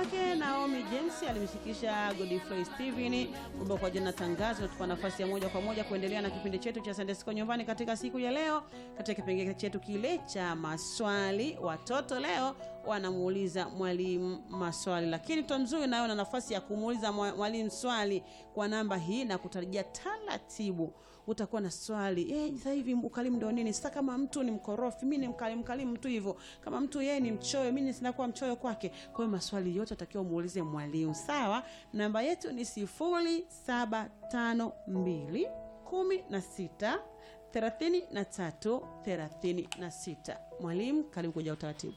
wake Naomi James alimshikisha Godfrey Steven kumbe kwa jina tangazo natupa nafasi ya moja kwa moja kuendelea na kipindi chetu cha Sunday School nyumbani katika siku ya leo, katika kipengele chetu kile cha maswali. Watoto leo wanamuuliza mwalimu maswali, lakini Tomzuri nayo na nafasi ya kumuuliza mwalimu swali kwa namba hii na kutarajia taratibu utakuwa na swali eh, sasa hivi ukalimu ndio nini? Sasa kama mtu ni mkorofi, mimi ni mkalimu mkalimu tu hivyo. Kama mtu yeye ni mchoyo, mimi sinakuwa mchoyo kwake. Kwa hiyo maswali yote atakiwa muulize mwalimu, sawa? Namba yetu ni sifuri saba tano mbili kumi na sita thelathini na tatu thelathini na sita. Mwalimu, karibu kuja utaratibu.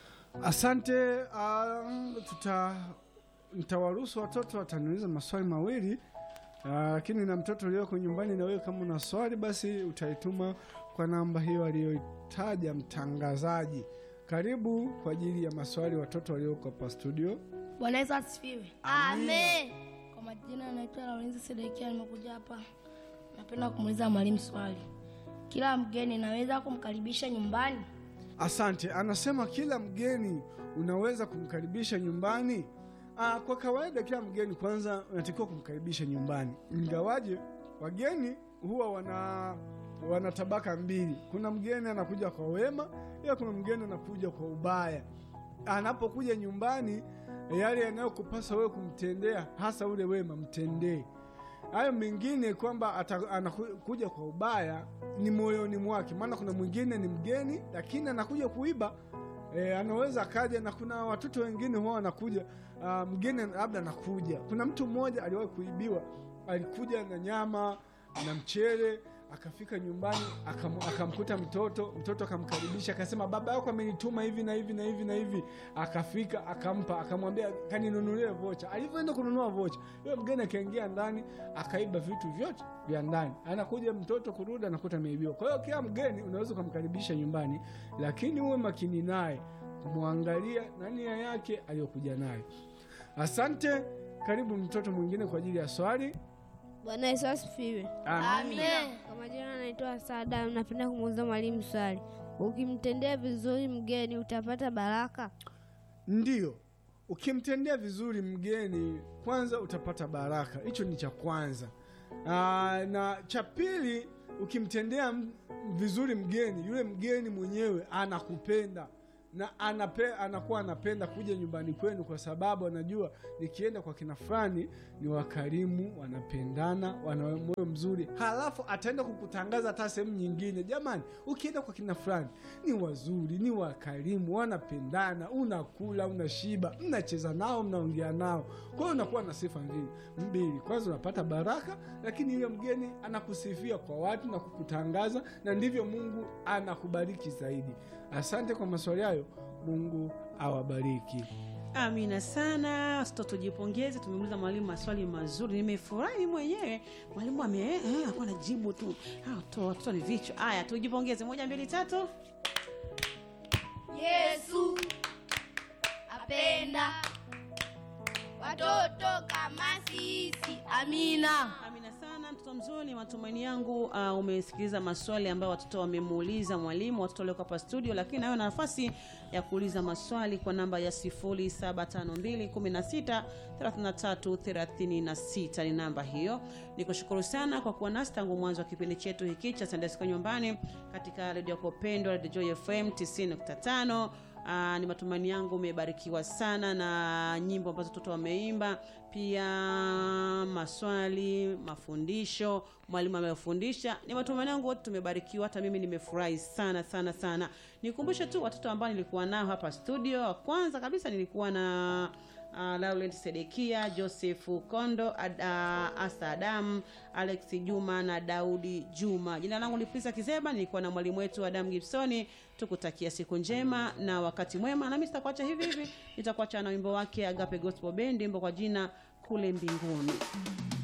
Asante. Uh, tuta nitawaruhusu watoto wataniuliza maswali mawili lakini uh, na mtoto ulioko nyumbani, na wewe kama una swali basi utaituma kwa namba hiyo aliyoitaja mtangazaji. Karibu kwa ajili ya maswali watoto walioko hapa studio. Bwana Yesu asifiwe. Amen. Kwa majina anaitwa Laurenzi Sedekia, nimekuja hapa, napenda kumuuliza mwalimu swali. Kila mgeni naweza kumkaribisha nyumbani? Asante. Anasema kila mgeni unaweza kumkaribisha nyumbani. Aa, kwa kawaida kila mgeni kwanza unatakiwa kumkaribisha nyumbani, ingawaje wageni huwa wana wana tabaka mbili. Kuna mgeni anakuja kwa wema, ila kuna mgeni anakuja kwa ubaya. Anapokuja nyumbani, yale yanayokupasa wewe kumtendea, hasa ule wema, mtendee. Hayo mengine kwamba anakuja kwa ubaya ni moyoni mwake, maana kuna mwingine ni mgeni lakini anakuja kuiba. E, anaweza akaja na kuna watoto wengine huwa wanakuja uh, mgeni labda anakuja. Kuna mtu mmoja aliwahi kuibiwa, alikuja na nyama na mchele, akafika nyumbani akam, akamkuta mtoto, mtoto akamkaribisha, akasema baba yako amenituma hivi na hivi na hivi na hivi. Akafika akampa, akamwambia kaninunulie vocha. Alivyoenda kununua vocha, yule mgeni akaingia ndani akaiba vitu vyote vya ndani. Anakuja mtoto kurudi, anakuta ameibiwa. Kwa hiyo kila mgeni unaweza ukamkaribisha nyumbani, lakini uwe makini naye kumwangalia na nia yake aliyokuja nayo. Asante. Karibu mtoto mwingine kwa ajili ya swali. Bwana Yesu asifiwe. Amen. Kwa majina anaitwa Sada, napenda kumuuliza mwalimu swali. Ukimtendea vizuri mgeni utapata baraka? Ndiyo, ukimtendea vizuri mgeni kwanza utapata baraka, hicho ni cha kwanza. Aa, na cha pili, ukimtendea vizuri mgeni, yule mgeni mwenyewe anakupenda na anape, anakuwa anapenda kuja nyumbani kwenu, kwa sababu anajua nikienda kwa kina fulani ni wakarimu, wanapendana, wana moyo mzuri, halafu ataenda kukutangaza hata sehemu nyingine. Jamani, ukienda kwa kina fulani ni wazuri, ni wakarimu, wanapendana, unakula, unashiba, mnacheza nao, mnaongea nao. Kwa hiyo unakuwa na sifa mbili mbili, kwanza unapata baraka, lakini yule mgeni anakusifia kwa watu na kukutangaza, na ndivyo Mungu anakubariki zaidi. Asante kwa maswali hayo. Mungu awabariki. Amina sana. Sito tujipongeze, tumeuliza mwalimu maswali mazuri, nimefurahi mwenyewe. Mwalimu ame eh, akuwa na jibu tu. Ah, watoto ni vichwa. Haya, tujipongeze. Moja, mbili, tatu. Yesu apenda watoto kama sisi. Amina. Amina sana mtoto mzuri, matumaini yangu uh, umesikiliza maswali ambayo watoto wamemuuliza mwalimu, watoto walioko hapa studio, lakini nayo na nafasi ya kuuliza maswali kwa namba ya 0752163336 ni namba hiyo. Nikushukuru sana kwa kuwa nasi tangu mwanzo wa kipindi chetu hiki cha Sunday School nyumbani katika redio yako pendwa, Radio Joy FM 90.5. Aa, ni matumaini yangu umebarikiwa sana na nyimbo ambazo watoto wameimba, pia maswali, mafundisho, mwalimu amefundisha. Ni matumaini yangu wote tumebarikiwa, hata mimi nimefurahi sana sana sana. Nikumbushe tu watoto ambao nilikuwa nao hapa studio. Wa kwanza kabisa nilikuwa na uh, Laurent Sedekia, Joseph Kondo, Ad, uh, Asa Adam, Alex Juma na Daudi Juma. Jina langu ni Prisa Kizeba, nilikuwa na mwalimu wetu Adam Gibsoni. Tukutakia siku njema na wakati mwema, nami sitakuacha hivi hivi, nitakuacha na wimbo wake Agape Gospel Band, wimbo kwa jina kule mbinguni.